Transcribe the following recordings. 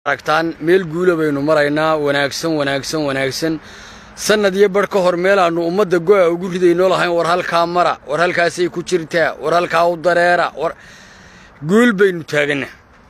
aragtaan meel guula baynu maraynaa wanaagsan wanaagsan wanaagsan sannad iyo bar ka hor meelaannu ummadda go'a ugu ridaynoo lahayn war halkaa mara war halkaasay ku jirtaa war halkaa u dareera war guul baynu taaganna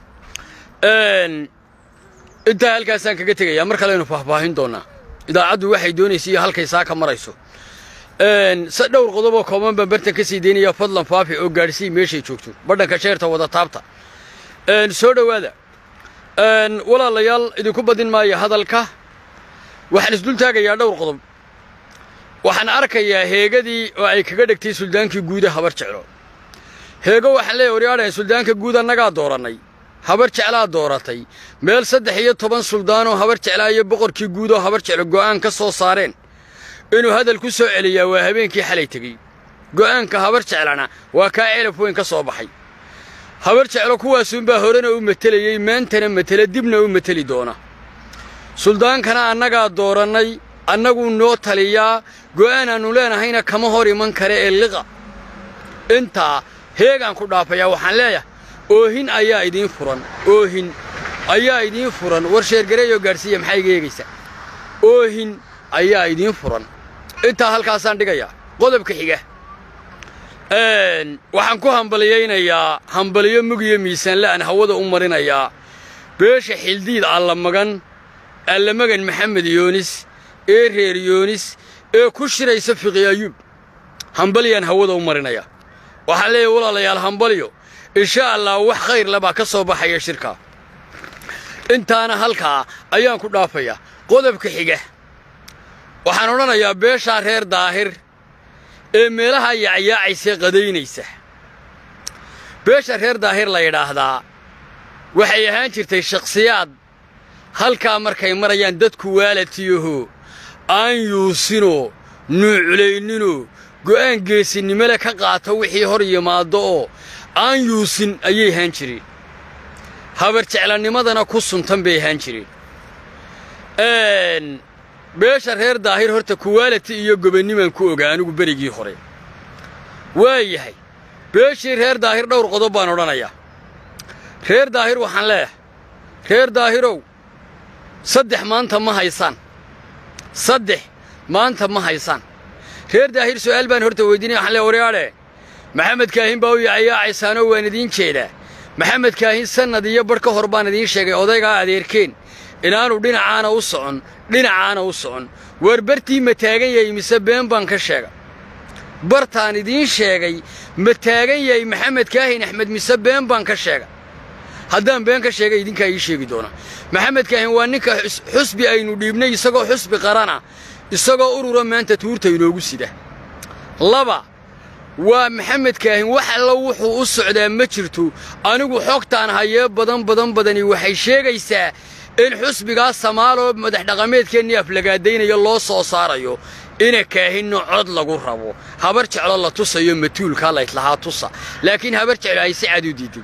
intaa halkaasaan kaga tegayaa mar kaleaynu faahfaahin doonnaa idaacaddu waxay doonaysa iyo halkay saa ka marayso se dhowr qodoboo kooban baan bartan ka sii daynaya fadlan faafi oo gaadhsii meeshay joogto badhanka sheerta wada taabta soo dhowaada walaalayaal idinku badin maayo hadalka waxaan isdul taagayaa dhowr qodob waxaan arkayaa heegadii oo ay kaga dhegtay suldaankii guuda habar jeclo heego waxaan leeyahy waryaadhahay suldaanka guud annagaa doorannay habar jeclaa dooratay meel saddex iyo toban suldaanoo habar jeclaa iyo boqorkii guud oo habar jeclo go'aan ka soo saareen inuu hadal ku soo celiyaa waa habeenkii xalay tegey go'aanka habar jeclana waa kaa celaf weyn ka soo baxay habar jeclo kuwaasuunbaa horena u matelayey maantana matela dibna u mateli doona suldaankana annagaa doorannay annaguu noo taliyaa go'aanaannu leenahayna kama hor iman kare ee liqa intaa heegaan ku dhaafayaa waxaan leeyahay oohin ayaa idiin furan oohin ayaa idiin furan war sheergareeyoo gaadhsiiya maxaa iga eegaysa oohin ayaa idiin furan intaa halkaasaan dhigayaa qodobka xiga waxaan ku hambaliyaynayaa hambaliyo mug iyo miisaanle aan hawada u marinayaa beesha xildiid allamagan allamagan maxamed yoonis ee reer yoonis ee ku shiraysa fiqi ayuub hambaliyaan hawada u marinayaa waxaan leeyahay walaalayaal hambaliyo insha allah wax khayr lebaa ka soo baxaya shirkaa intaana halkaa ayaan ku dhaafayaa qodobka xiga waxaan odhanayaa beeshaa reer daahir ee meelaha yacyaacaysa qadaynaysa beesha reer daahir la yidhaahdaa waxay ahaan jirtay shakhsiyaad halkaa markay marayaan dadku waalatiyaho aan yuusinoo nuuculayninoo go'aan geesinimole ka qaato wixii hor yimaaddo oo aan yuusin ayay ahaan jireen habar jeclanimadana ku suntan bay ahaan jireen beesha reer daahir horta kuwaalati iyo gobannimaan ku ogaa anigu berigii hore waa yahay beeshii reer daahir dhowr qodob baan odhanayaa reer daahir waxaan leeyahay reer daahirow saddex maanta ma haysaan saddex maanta ma haysaan reer daahir su'aal baan horta weydiinaya waxaan leeyahay waryaadhe maxamed kaahin baa u yacayaacaysaanoo waan idiin jeedaa maxamed kaahin sannad iyo badh ka hor baan idiin sheegay odaygaa adeerkeen inaanu dhinacaana u socon dhinacaana u socon waar bartii ma taagan yahay mise been baan ka sheega bartaan idiin sheegay ma taagan yahay maxamed kaahin axmed mise been baan ka sheega haddaan been ka sheegay idinkaa ii sheegi doona maxamed kaahin waa ninka xusbi aynu dhiibnay isagoo xusbi qarana isagoo urura maanta tuurta inoogu sida laba waa maxamed kaahin wax alla wuxuu u socdaa ma jirto anigu xogtaan hayee badan badan badani waxay sheegaysaa in xusbigaa samaaloo madax dhaqameedkeennii aflagaadaynaya loo soo saarayo ina kaahinno cod lagu rabo habar jeclo la tusayo matuulkaa laydlahaa tusa laakiin habar jeclo ay si cad u diiday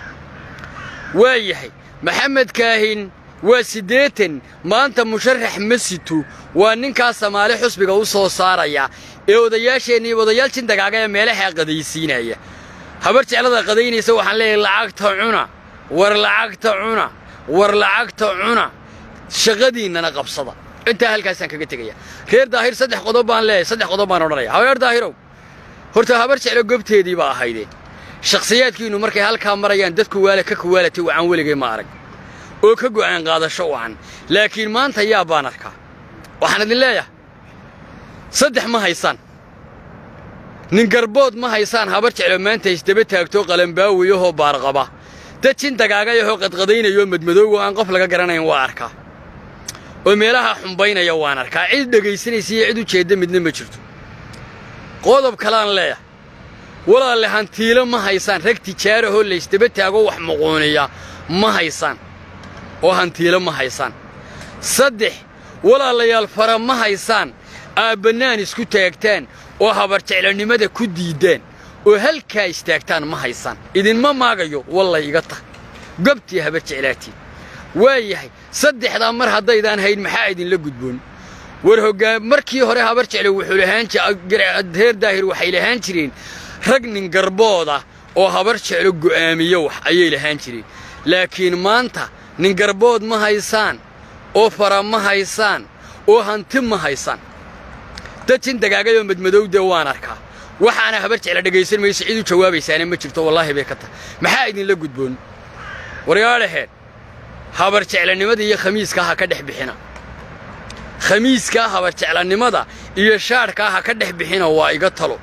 waa yahay maxamed kaahin waa siddeetan maanta musharax ma sito waa ninkaa samaale xusbiga u soo saaraya ee odayaasheennii odayaal jindagaaga ee meelahaa qadaysiinaya habar jeclada qadaynaysa waxaan leeyahay lacagta cuna war lacagta cuna war lacagta cuna shaqadiinnana qabsada intaa halkaasaan kaga tegaya reer daahir saddex qodob baan leeyahay saddex qodob baan odhanaya habeer daahirow horta habar jeclo gobteedii baa ahaydee shakhsiyaadkiinnu markay halkaa marayaan dadku waala ka kuwaalatay wacan weligay ma arag oo ka go'aan qaadasho wacan laakiin maanta yaa baan arkaa waxaan idin leeyahay saddex ma haysaan nin garbood ma haysaan habar jeclo maanta isdaba taagto qalambaawiyahoo baarqaba dad jin dagaagayahoo qadqadaynayoo madmadoogo aan qof laga garanayn waa arkaa oo meelaha xumbaynaya waan arkaa cid dhegaysanaysa iyo cid u jeedda midna ma jirto qodob kalaan leeyahay walaalle hantiilo ma haysaan rag tijaarahoo laysdaba taago wax muquuniya ma haysaan oo hantiilo ma haysaan saddex walaalayaal fara ma haysaan aabbannaan isku taagtaan oo habar jeclonimada ku diiddaan oo halkaa istaagtaan ma haysaan idinma maagayo wallay iga tah gobtii habar jeclaatiin waa yahay saddexdaa mar haddaydaan hayn maxaa idinla gudboon war hoggaan markii hore habar jeclo wuxuu lahaan reer daahir waxay lahaan jireen rag nin garbooda oo habar jeclo go'aamiyo wax ayay lahaan jireen laakiin maanta nin garbood ma haysaan oo fara ma haysaan oo hanti ma haysaan dad jin dagaagayoo madmadowdee waan arkaa waxaana habar jecla dhegaysan mayso cid u jawaabaysaana ma jirto wallaahi bay ka tahay maxaa idinla gudboon waryaadhaheen habar jeclanimada iyo khamiiskaa ha ka dhex bixina khamiiskaa habar jeclanimada iyo shaadhkaa ha ka dhex bixina waa iga talo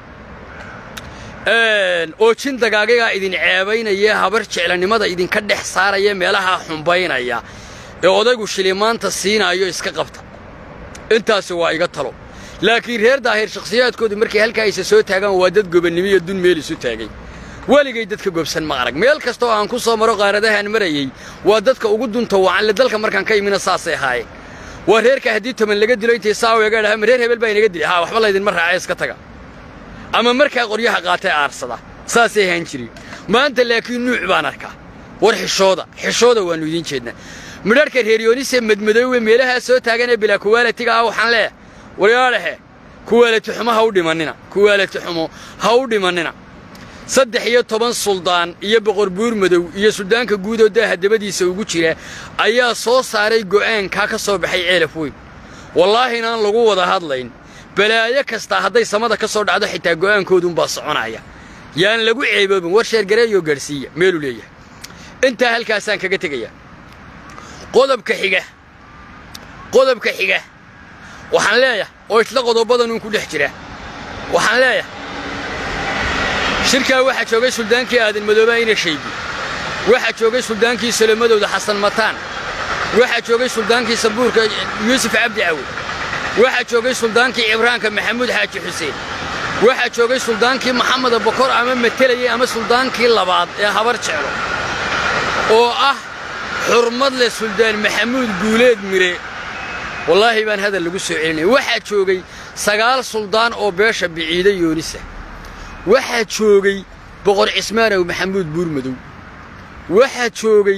oo jin dagaagagaa idin ceebaynaya habar jeclanimada idinka dhex saaraya meelaha xumbaynaya ee odaygu shilimaanta siinaayo iska qabta intaasi waa iga talo laakiin reer daahir shakhsiyaadkoodu markay halkaa aysa soo taagaan waa dad gobannimo iyo dun meel isu taagay weligay dadka gobsan ma arag meel kasta oo aan ku soo maro qaaradahaan marayey waa dadka ugu dunta wacanle dalka markaan ka imina saasay ahaayeen waa reerka haddii toban laga dilo intay saawiga dhaha ma reer hebel baa inaga dilay haa waxba laydinma raaca iska taga ama markaa qoryaha qaatay aarsada saasay ahaan jireen maanta laakiin nuuc baan arkaa war xishooda xishooda waannu idiin jeednaa midharhka reeryoonise madmadoowe meelahaa soo taagan ee bilaa kuwaalatiga ah waxaan leeyahay waryaadhahe kuwaalati xumo ha u dhimannina kuwaalati xumo ha u dhimannina saddex iyo toban suldaan iyo boqor buur madow iyo suldaanka guudoo daaha dabadiisa ugu jira ayaa soo saaray go'aankaa ka soo baxay ceelaf weyn wallaahi inaan lagu wada hadlayn balaayo kastaa hadday samada ka soo dhacdo xitaa go'aankoodunbaa soconaya yaan lagu ceeboobin war sheergareeyoo gaadhsiiya meeluu leeyahay intaa halkaasaan kaga tegaya qodobka xiga qodobka xiga waxaan leeyahay oo isla qodobadanun ku dhex jira waxaan leeyahay shirkaa waxaa joogay suldaankii aadan madooba ina shaybi waxaa joogay suldaankii salomadowda xasan mataan waxaa joogay suldaankii sabuurka yuusuf cabdi cawi waxaa joogay suldaankii cibraanka maxamuud xaaji xuseen waxaa joogay suldaankii maxameda bokor ama matelayey ama suldaankii labaad ee habar jeclo oo ah xurmad leh suldaan maxamuud guuleed mire wallaahi baan hadal lagu soo celinaya waxaa joogay sagaal suldaan oo beesha biciida yoonisa waxaa joogay boqor cismaanow maxamuud buurmadow waxaa joogay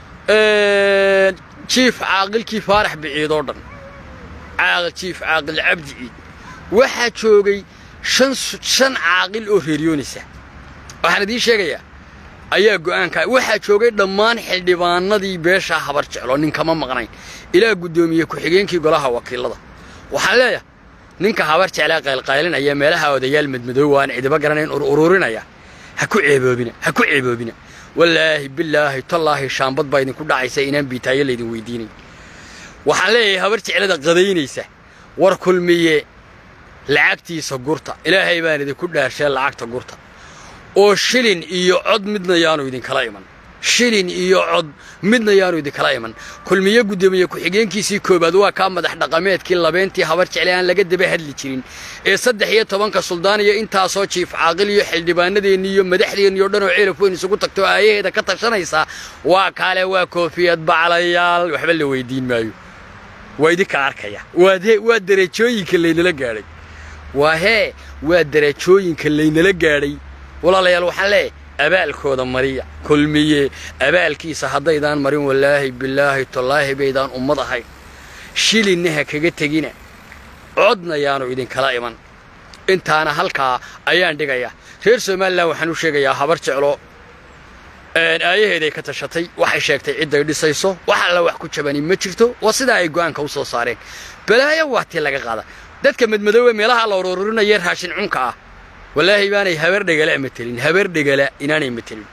jiif caaqilkii faarax biciidoo dhan caaqil jiif caaqil cabdi ciid waxaa joogay shan caaqil oo reeryoonisa waxaan idiin sheegayaa ayaa go'aankaa waxaa joogay dhammaan xildhibaanadii beeshaa habar jeclo ninkama maqnayn ilaa guddoomiye ku-xigeenkii golaha wakiilada waxaan leeyahay ninka habar jeclaa qaylqaylinaya meelaha odayaal madmadoowa aan cidiba garanayn ururinaya ha ku ceeboobina ha ku ceeboobina wallaahi bilaahi tallaahi shaambad baa idinku dhacaysa inaan biitaayo laydin weydiinay waxaan leeyahay habar jeclada qadaynaysa war kulmiye lacagtiisa gurta ilaahay baan idinku dhaarshee lacagta gurta oo shilin iyo cod midna yaanu idinkala iman shilin iyo cod midna yaanu idinkala iman kulmiye guddoomiye ku-xigeenkiisii koowaad waa kaa madax dhaqameedkii labeentii habar jecle aan laga daba hadli jirin ee saddex iyo tobanka suldaan iyo intaasoo jiif caaqil iyo xildhibaanadeenni iyo madaxdeenni oo dhan oo ceelaf weyn isugu tagto aayaheeda ka tashanaysa waa kaale waa koofiyad baclayaal waxba la weydiin maayo waa idinka arkaya waa derajooyinka laynala gaadhay waa hee waa derajooyinka laynala gaadhay walaalayaal waxaan leeyahay abaalkooda mariya kulmiye abaalkiisa haddaydaan marin wallaahi bilaahi tallaahi baydaan ummad ahayn shilinna ha kaga tegina codna yaanu idinkala iman intaana halkaa ayaan dhigayaa reer somalilan waxaan u sheegayaa habar jeclo aayaheeday ka tashatay waxay sheegtay cidday dhisayso wax alla wax ku jabani ma jirto waa sidaa ay go'aanka u soo saareen balaayo waa tii laga qaada dadka madmadoowe meelaha la ururinaya raashin cunka ah wallaahi baanay habar dhegala matelin habar dhegala inaanay matelin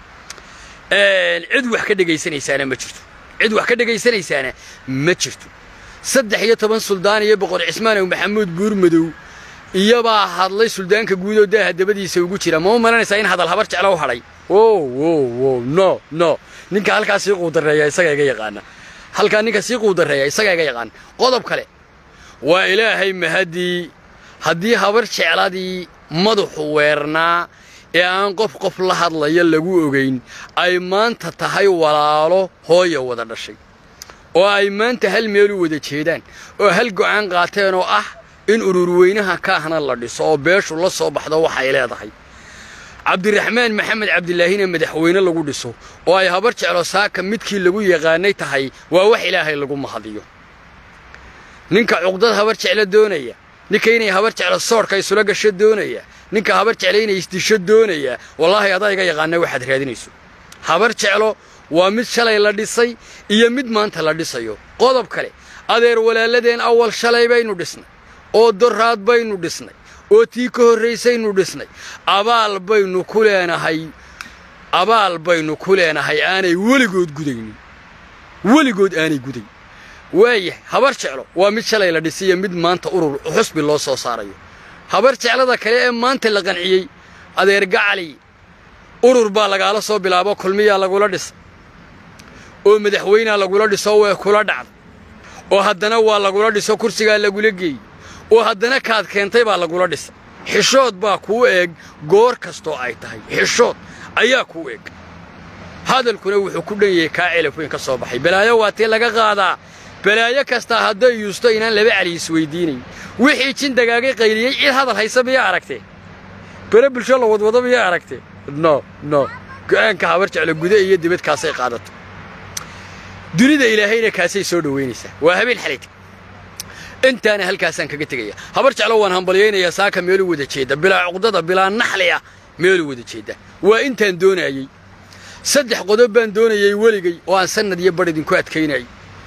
cid wax ka dhegaysanaysaana ma jirto cid wax ka dhegaysanaysaana ma jirto saddex iyo toban suldaan iyo boqor cismaanow maxamuud buurmadow iyobaa hadlay suldaanka guudoo daaha dabadiisa ugu jira ma u malanaysaa in hadal habar jeclo u hadhay o wo wo no no ninka halkaa sii quudareeya isagaa iga yaqaana halkaa ninka sii quudareeya isagaa iga yaqaana qodob kale waa ilaahay mahadii haddii habar jecladii madaxu weernaa ee aan qof qof la hadlaya lagu ogayn ay maanta tahay walaalo hooya wada dhashay oo ay maanta hal meel u wada jeedaan oo hal go'aan qaateen oo ah in ururweynaha kaahna la dhiso oo beeshu la soo baxdo waxay leedahay cabdiraxmaan maxamed cabdilaahina madaxweyne lagu dhiso oo ay habar jeclo saaka midkii lagu yaqaanay tahay waa wax ilaahay lagu mahadiyo ninka cuqdad habar jeclo doonaya ninka inay habar jeclo soodhka isula gasho doonaya ninka habar jeclo inay isdisho doonaya wallaahi adaa iga yaqaana waxaad raadinayso habar jeclo waa mid shalay la dhisay iyo mid maanta la dhisayo qodob kale adeer walaaladeen awal shalay baynu dhisnay oo doraad baynu dhisnay oo tii ka horraysaynu dhisnay abaal baynu ku leenahay abaal baynu ku leenahay aanay weligood gudaynin weligood aanay gudayn waayahay habar jeclo waa mid shalay la dhisiyo mid maanta urur xusbi loo soo saarayo habar jeclada kale ee maanta la qanciyey adeer gacali urur baa lagaala soo bilaabo kulmiyaa lagula dhisa oo madaxweynea lagula dhiso way kula dhacda oo haddana waa lagula dhiso kursigaa lagula geeyey oo haddana kaad keentay baa lagula dhisa xishood baa kuu eeg goor kastoo ay tahay xishood ayaa kuu eeg hadalkuna wuxuu ku dhan yahay kaa celaf weyn ka soo baxay balaayo waa tii laga qaadaa balaayo kastaa hadday yuusto inaan laba cali isweydiinayn wixii jin dagaagay qayliyey cid hadal haysa miyaa aragtee bere bulsho la wadwado miyaa aragtee no no go'aanka habar jeclo guda iyo dibadkaasay qaadato dunida ilaahayna kaasay soo dhowaynaysaa waa habeen xalayta intaana halkaasaan kaga tegaya habar jeclo waan hambalyaynayaa saaka meelu wada jeedda bilaa cuqdada bilaa naxli ah meelu wada jeedda waa intaan doonaayey saddex qodob baan doonayey weligay oo aan sannad iyo bar idinku adkaynayay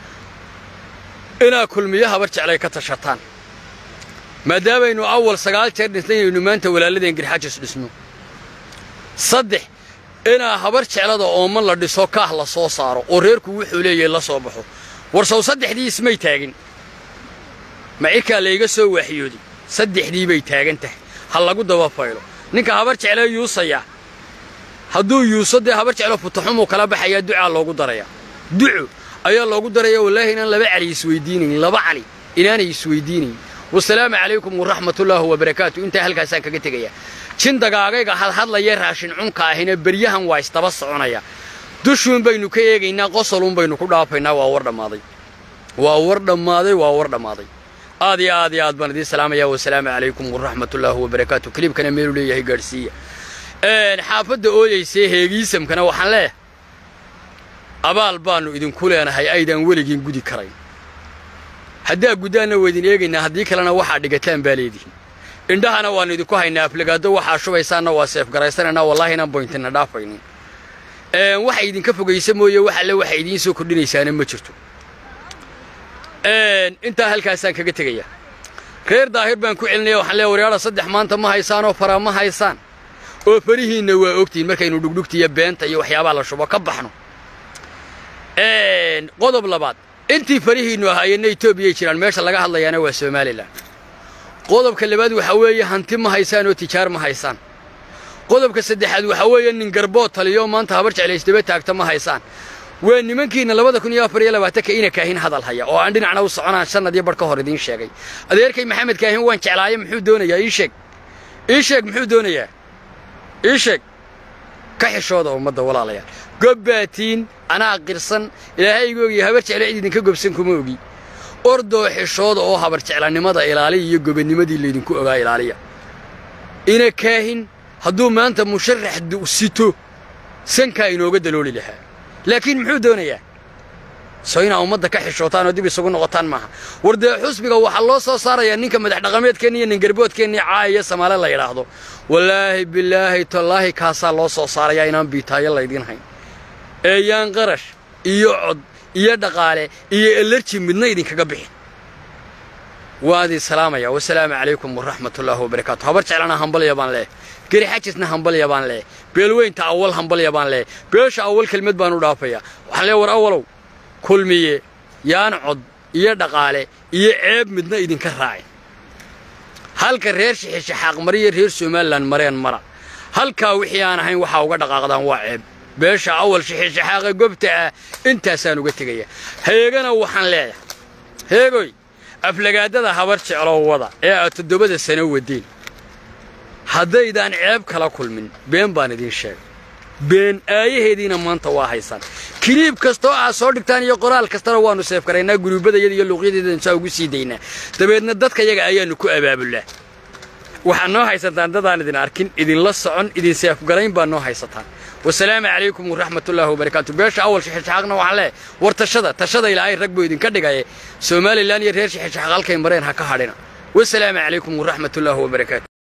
inaa kulmiyo habar jeclay ka tashataan maadaamaynu awal sagaal jeer dhisnayaynu maanta walaaladeen garxajis dhisno saddex inaa habar jeclada ooman la dhiso kaah la soo saaro oo reerku wuxuu leeyahay la soo baxo warsow saddexdii ismay taagin macirkaa layga soo waaxiyooday saddexdii bay taagan tahay ha lagu daba faylo ninka habar jeclee yuusaya hadduu yuuso dee habar jeclo futaxumuu kala baxayaa ducaa loogu darayaa duco ayaa loogu daraya wallaahi inaan laba cali isweydiinayn laba cali inaanay isweydiinayn wasalaamu calaykum waraxmatullaahi wabarakaatu intaa halkaasaan kaga tegaya jin dagaagayga hadhadlaya raashin cunka ahina beryahan waa isdaba soconaya dushuun baynu ka eegaynaa qosolun baynu ku dhaafaynaa waa war dhammaaday waa war dhammaaday waa war dhammaaday aad iyo aad iyo aad baan idiin salaamaya wasalaamu calaykum waraxmatullaahi wabarakaatu kiliibkana meelu leeyahay gaadhsiiya xaafadda ooyaysee heegiisamkana waxaan leeyahay abaal baannu idinku leenahay aydaan weligiin gudi karayn haddaa guddaanna waydin eegaynaa haddii kalena waxaa dhigataan baa leedihin indhahana waannu idinku haynaa aflagaado waxaa shubaysaanna waa seefgaraysanaynaa wallaahi inaan boyntina dhaafaynin waxa idinka fogaysa mooye wax alle waxa idiin soo kordhinaysaana ma jirto intaa halkaasaan kaga tegaya reer daahir baan ku celinaya waxaan leeya waryaadha saddex maanta ma haysaan oo fara ma haysaan oo farihiinna waa ogtihin markaynu dhugdhugtiiyo beenta iyo waxyaabaha la shubo ka baxno qodob labaad intii farihiinnu ahaayeenna etoobiyay jiraan meesha laga hadlayaana waa somalilan qodobka labaad waxaa weeye hanti ma haysaan oo tijaar ma haysaan qodobka saddexaad waxaa weeye nin garbood taliyo maanta habar jeclaysdaba taagta ma haysaan waa nimankiinna labada kun iyo afar iyo labaatanka ina kaahin hadal haya oo aan dhinacna u soconaan sannad iyo bar ka hor idiin sheegay adeerkay maxamed kaahin waan jeclaaye muxuu doonayaa ii sheeg ii sheeg muxuu doonayaa ii sheeg ka xishooda ummadda walaalayaal gobbaatiin anaa qirsan ilaahaygu ogiyo habar jeclo cid idinka gobsan kuma ogi ordoo xishooda oo habar jeclanimada ilaaliya iyo gobanimadii laydinku ogaa ilaaliya ina kaahin hadduu maanta musharax sito sankaa inooga dalooli lahaa laakiin muxuu doonayaa soo inaa ummadda ka xishootaan oo dib isugu noqotaan maaha war dee xusbiga waxaa loo soo saarayaa ninka madax dhaqameedkeenna iyo ningarboodkeenna caayaya samaale la yidhaahdo wallaahi bilaahi tallaahi kaasaa loo soo saarayaa inaan biitaayo laydiin hayn eeyaan qarash iyo cod iyo dhaqaale iyo elarji midna idinkaga bixin waa idin salaamaya wasalaamu calaykum waraxmatullaahi wabarakaatu habar jeclana hambalya baan leeh geri xajisna hambalya baan leeh beelweynta awal hambalya baan leeh beesha awal kelmad baan u dhaafayaa waxaan lee war awalow kulmiye yaan cod iyo dhaqaale iyo ceeb midna idinka raacin halka reer shixishaxaaq mariyo reer somalilan mareen mara halkaa wixii aan ahayn waxaa uga dhaqaaqdaan waa ceeb beesha awal shixishaxaaqa gobta ah intaasaan uga tegaya heegana waxaan leeyahay heegoy aflagaadada habar jecloo wada ee aad toddobada sano wadeen haddaydaan ceeb kala kulmin been baan idiin sheegay been aayaheediina maanta waa haysaan kiliib kastoo aad soo dhigtaan iyo qoraal kastana waannu seefgaraynaa guruubbadayada iyo luuqyadeedana saa ugu sii daynaa dabeedna dadka yaga ayaannu ku abaabullaa waxaad noo haysataan dadaan idin arkin idinla socon idin seefgarayn baa noo haysataan wasalaamu calaykum waraxmatullaahi wabarakaatu beesha awal shixishaxaaqna waxaan leehay war tashada tashada ilaahay rag buu idinka dhigaye somalilan iyo reer shixishaxaaq halkay mareen ha ka hadhina wasalaamu calaykum waraxmatullaahi wabarakaatu